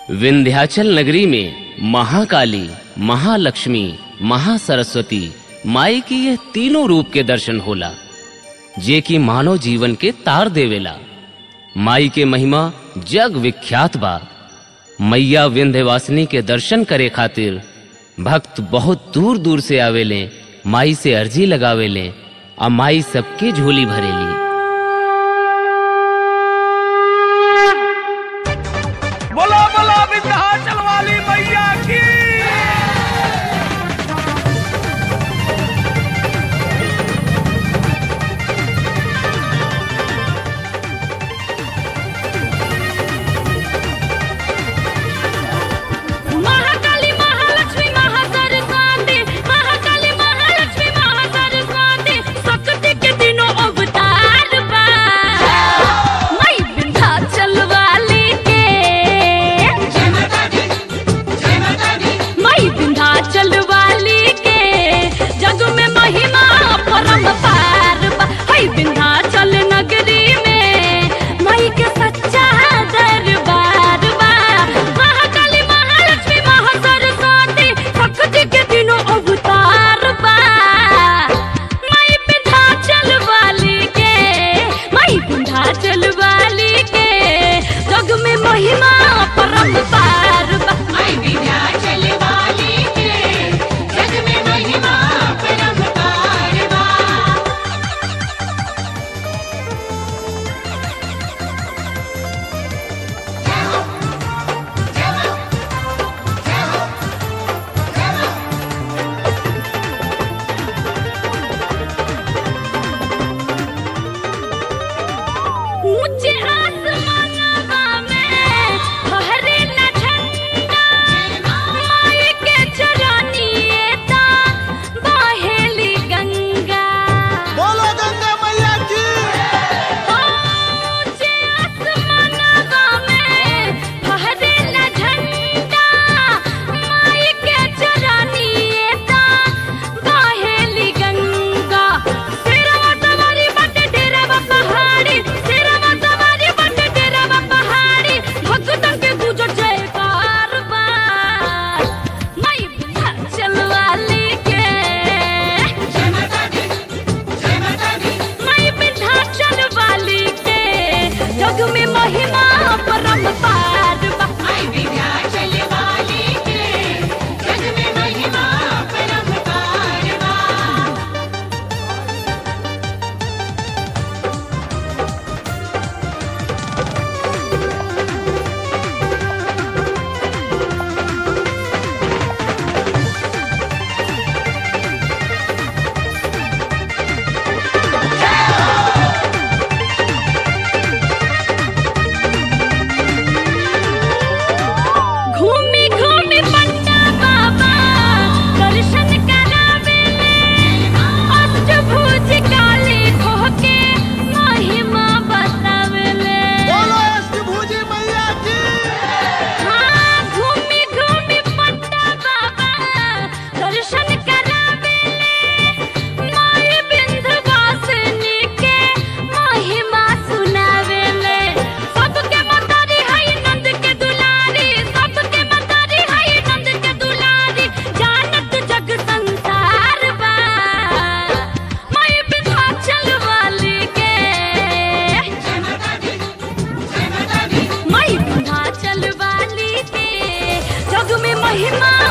विंध्याचल नगरी में महाकाली महालक्ष्मी महासरस्वती माई की यह तीनों रूप के दर्शन होला जे की मानव जीवन के तार देवेला माई के महिमा जग विख्यात बा मैया विंध्यवासिनी के दर्शन करे खातिर भक्त बहुत दूर दूर से आवेले माई से अर्जी लगावेले आ माई सबके झोली भरेली बोलो बोलो विंध्याचल वाली मैया की महाकाली महालक्ष्मी महासरस्वती महाकाली महालक्ष्मी महासरस्वती शक्ति के तीनों अवतार बा मई विंध्याचल वाली के मई विंध्याचल वाली के जग में महिमा परम्पार बा हई विंध्याचल नगरी में मई के सच्चा दरबार बा महाकाली महालक्ष्मी महासरस्वती शक्ति के तीनों अवतार बा मई विंध्याचल वाली के मई विंध्याचल वाली के जग में महिमा परम्पार बा मैं विंध्याचल वाली के जग में महिमा परम्पार बा ऊंचे आसमानवा में फहरेला झंडा माई के चरनिए ता बहेली गंगा बोलो गंगा मैया की ऊंचे आसमानवा में फहरेला झंडा माई के चरनिए ता बहेली गंगा सिरवा सवारी बट डेरवा पहाड़ी सिरवा सवारी बट डेरवा पहाड़ी भक्तन के गुजर जयकार बा माई विंध्याचल वाली के जय माता दी जय माता दी माई विंध्याचल वाली के जग में महिमा परम्पार बा मैं विंध्याचल वाली के जग में महिमा परम्पार बा घूमी घूमी पन्ना बाबा दर्शन करावेले अष्टभुज काली खोह के महिमा बतावेले बोलो अष्टभुजी मैया की हाँ घूमी घूमी पन्ना बाबा दर्शन करावेले माई विंध्यवासिनी के महिमा सुनावेले सबके मतारी हई नंद के दुलारी सबके मतारी हई नंद के दुलारी जानत जग संसार बा माई विंध्याचल वाली के जय माता दी जय माता दी माई विंध्याचल वाली के जग में महिमा